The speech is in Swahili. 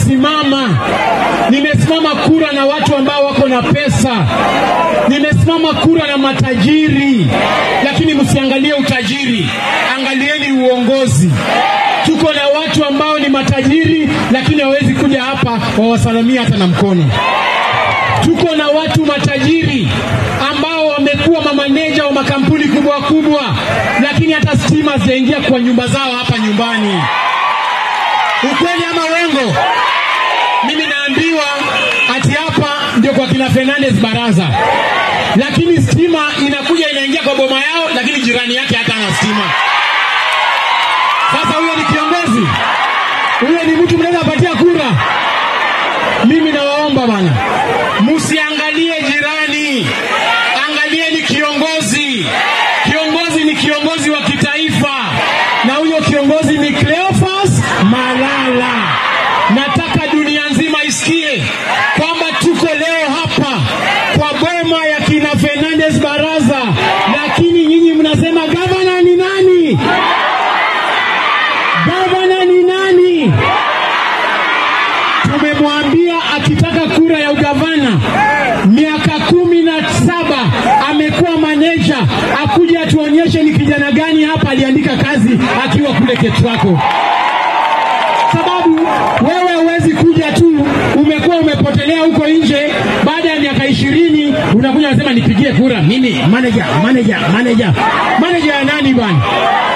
nimesimama, nimesimama kura na watu ambao wako na pesa, nimesimama kura na matajiri, lakini msiangalie utajiri, angalieni uongozi. Tuko na watu ambao ni matajiri, lakini hawawezi kuja hapa wawasalamia hata na mkono. Tuko na watu matajiri ambao wamekuwa mamaneja wa makampuni kubwa kubwa, lakini hata stima zinaingia kwa nyumba zao hapa nyumbani. Ukweli ama uongo? Mimi naambiwa ati hapa ndio kwa kina Fernandez Baraza, lakini stima inakuja inaingia kwa boma yao, lakini jirani yake hata ana stima. Sasa huyo ni kiongozi? Huyo ni mtu mnaweza patia kura? Mimi nawaomba bana, msiangalie jirani, angalieni kiongozi. Kiongozi ni kiongozi wa kitaifa, na huyo kiongozi ni Cleophas Malala. Nataka dunia nzima isikie kwamba tuko leo hapa kwa boma ya kina Fernandez Baraza, lakini nyinyi mnasema gavana ni nani? Gavana ni nani? Tumemwambia akitaka kura ya ugavana, miaka kumi na saba amekuwa maneja, akuje atuonyeshe ni kijana gani hapa aliandika kazi akiwa kule Ketrako, sababu wewe huwezi kuja tu, umekuwa umepotelea huko nje, baada ya miaka ishirini unakuja unasema nipigie kura mimi, manager, manager, manager. Manager ya nani bwana?